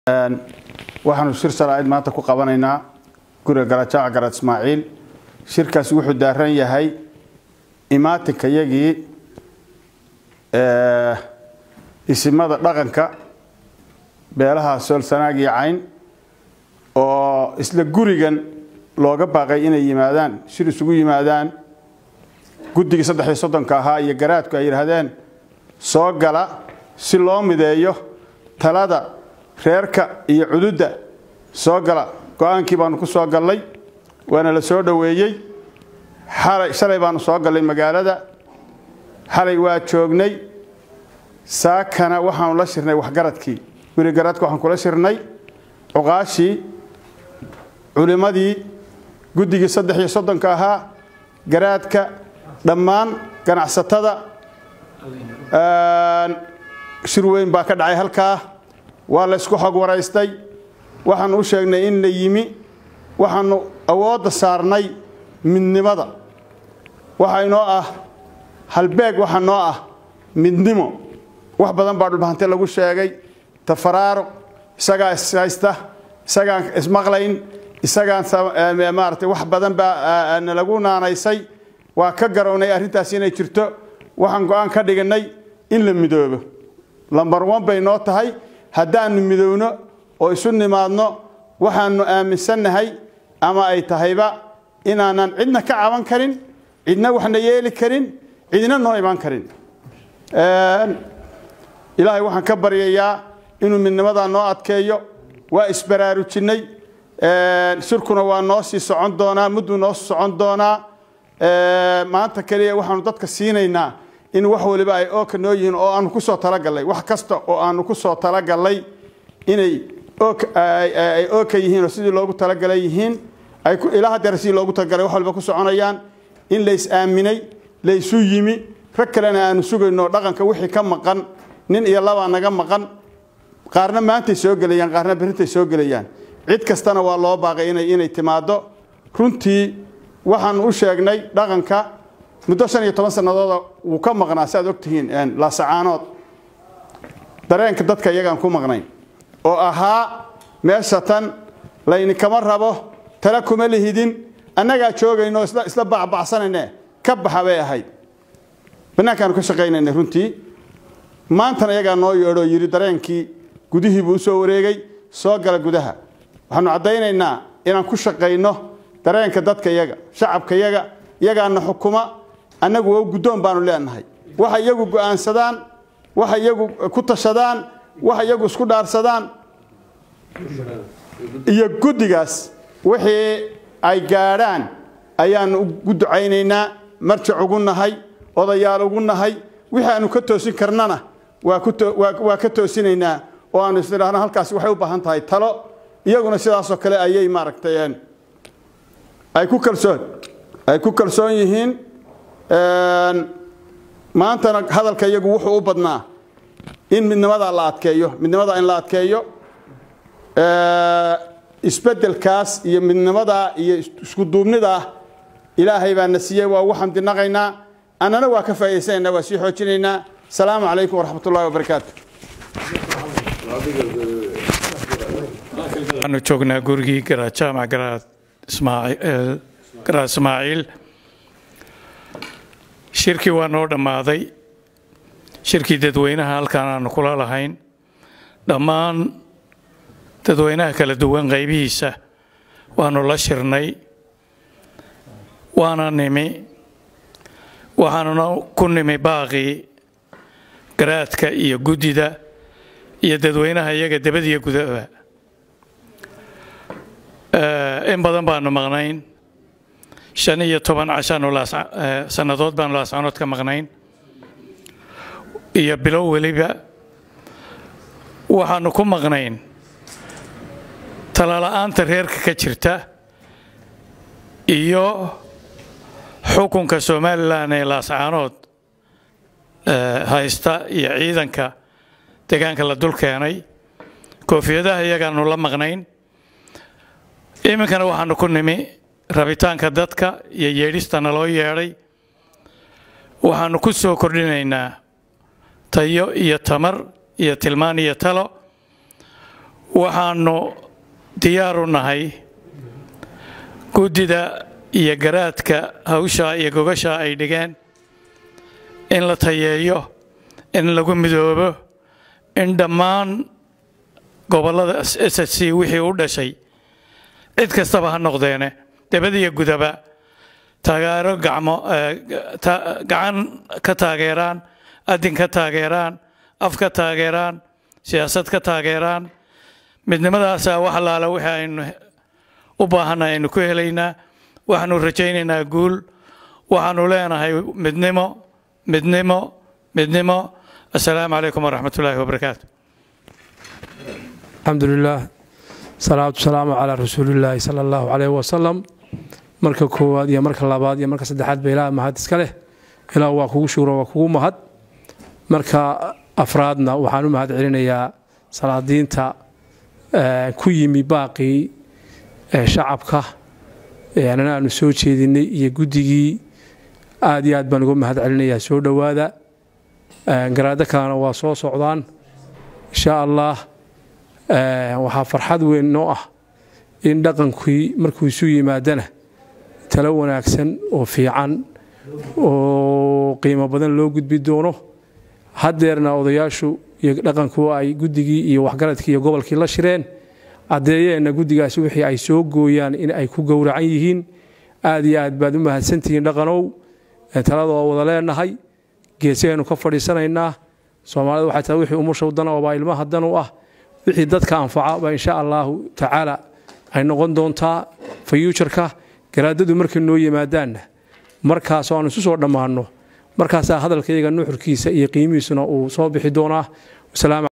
waxaanu shir salaa'id maanta ku qabanaynaa guriga garajaaca garad ismaaciil shirkaasi wuxuu daaran yahay imaatinka yagii isimada dhaqanka beelaha soolsanaag iyo cayn oo isla gurigan looga baaqay inay yimaadaan shir isugu yimaadaan guddigii saddex iyo soddonka ahaa iyo garaadku ay yidhaahdeen soo gala si loo mideeyo talada reerka iyo cududda soo gala go-aankii baanu ku soo gallay waana la soo dhoweeyey xalay shalay baanu soo gallay magaalada xalay waa joognay saakana waxaanu la shirnay waxgaradkii guri garaadka waxaan kula shirnay cuqaashii culimmadii guddigii saddex iyo soddonka ahaa garaadka dhammaan ganacsatada shir weyn baa ka dhacay halkaa waa la ysku xog waraystay waxaanu u sheegnay in la yimi waxaanu awoodda saarnay midnimada waxa inoo ah halbeeg waxa noo ah midnimo wax badan baa dhulbahante lagu sheegay tafaraaruq isagaa ishaysta isagaan ismaqlayn isagaan maarata wax badan baa nalagu naanaysay waa ka garownay arrintaas inay jirto waxaan go-aan ka dhiganay in la midoobo lambar wan bay noo tahay haddaannu midowno oo isu nimaadno waxaannu aaminsannahay ama ay tahayba inaanan cidna ka caban karin cidna waxna yeeli karin cidna noo imaan karin ilaahay waxaan ka baryayaa inuu midnimadaa noo adkeeyo waa isbaraarujinnay shirkuna waa noo sii socon doonaa mudduu noo socon doonaa maanta keliya waxaanu dadka siinaynaa in wax waliba ay ooka noo yihiin oo aanu ku soo talagallay wax kasta oo aanu ku soo talagallay inay ay ooka yihiin oo sidii loogu talagalay yihiin ay ilaa hadeer sidii loogu talagalay wax walba ku soconayaan in lays aaminay laysu yimi rag kalena aanu sugayno dhaqanka wixii ka maqan nin iyo labaa naga maqan qaarna maantay soo gelayaan qaarna berintay soo gelayaan cid kastana waa loo baaqay inay timaaddo runtii waxaanu u sheegnay dhaqanka muddo shan iyo toban sannadooda wuu ka maqnaa si aad ogtihiin laasacaanood dareenka dadka iyagaan ku maqnayn oo ahaa meesha tan layninkama rabo tala kuma lihidin annagaa joogayno isla bacbacsanayne ka baxa bay ahayd bannaankaanu ka shaqaynaynay runtii maantana iyagaa noo yeedhoo yidhi dareenkii gudihii buu usoo wareegay soo gala gudaha waxaanu caddaynaynaa inaan ku shaqayno dareenka dadka yaga shacabka yaga iyagaana xukuma annagu waa guddoon baanu leenahay waxa iyagu go'aansadaan waxa iyagu ku tashadaan waxa iyagu isku dhaarsadaan iyo guddigaas wixii ay gaadhaan ayaanu ugu ducaynaynaa marjac ugu nahay odayaal ugu nahay wixii aanu ka toosin karnana waa ka toosinaynaa oo aanu isnidhaahno halkaasi waxay u baahan tahay talo iyaguna sidaasoo kale ayay maaragtay ay ku kalsoon ay ku kalsoon yihiin maantana hadalka iyagu wuxuu u badnaa in midnimadaa la adkeeyo midnimadaa in la adkeeyo isbeddelkaas iyo midnimadaa iyo isku duubnidaa ilaahay baa na siiyey waa ugu xamdinaqaynaa annana waa ka faa'idaysanaynaa waa sii xoojinaynaa asalaamu calaykum waraxmat ullahi wabarakaatu waxaanu joognaa gurigii garaad jaamac garaad garaad ismaaciil shirkii waa noo dhammaaday shirkii dadweynaha halkaan aanu kula lahayn dhammaan dadweynaha kala duwan qaybihiisa waanu la shirnay waana nimi waxaanuna ku nimi baaqii garaadka iyo guddida iyo dadweynaha iyaga dabadiyo gudaba in badan baanu maqnayn shan iyo toban cashaanu sannadood baanu laascanood ka maqnayn iyo bilow weliba waxaanu ku maqnayn talala'aanta reerka ka jirta iyo xukunka somalilan ee laascaanood haysta iyo ciidanka deegaanka la dul keenay koofiyadaha iyagaanu la maqnayn iminkana waxaanu ku nimi rabitaanka dadka iyo yeedhista naloo yeedhay waxaanu ku soo kordhinaynaa tayo iyo tamar iyo tilmaan iyo talo waxaannu diyaar u nahay guddida iyo garaadka hawshaa iyo gogashaa ay dhigeen in la tayeeyo in lagu midoobo in dhammaan gobollada s s c wixii u dhashay cid kastaba ha noqdeene debadiyo gudaba taageero gacmo gacan ka taageeraan adin ka taageeraan af ka taageeraan siyaasad ka taageeraan midnimadaasaa wax allaala wixii aynu u baahannahay aynu ku helaynaa waxaanu rajaynaynaa guul waxaanu leenahay midnimo midnimo midnimo assalaamu calaykum waraxmat ullaahi wabarakaatu alxamdulilaah salaatu salaamu calaa rasuulillaahi sala allahu caleyh wasalam marka koowaad iyo marka labaad iyo marka saddexaad ba ilaah mahad iska leh ilaah waa kugu shugro waa kugu mahad marka afraadna waxaan u mahad celinayaa salaadiinta ku yimi baaqii shacabka anana aanu soo jeedinay iyo guddigii aad iyo aad baan uga mahad celinayaa soo dhowaada garaado kalena waa soo socdaan insha allah waxaa farxad weyn noo ah in dhaqankii markuu isu yimaadana talo wanaagsan oo fiican oo qiimo badan loo gudbi doono haddeerna odayaashu iyo dhaqanku ay guddigii iyo waxgaradkii iyo gobolkii la shireen caddeeyeenna guddigaasi wixii ay soo gooyaan in ay ku gowracan yihiin aad iyo aad baad u mahadsantihiin dhaqanow taladoo wada leenahay geesahaynu ka fadhiisanaynaa soomaalida waxay tahay wixii umushaw dan oo baa ilmaha dan u ah wixii dadka anfaca baa insha allaahu tacaala ay noqon doontaa fayuujarka garaadadu markay noo yimaadaanna markaasoo aan isu soo dhammaanno markaasaa hadalkayaga nuxurkiisa iyo qiimihiisuna uu soo bixi doonaa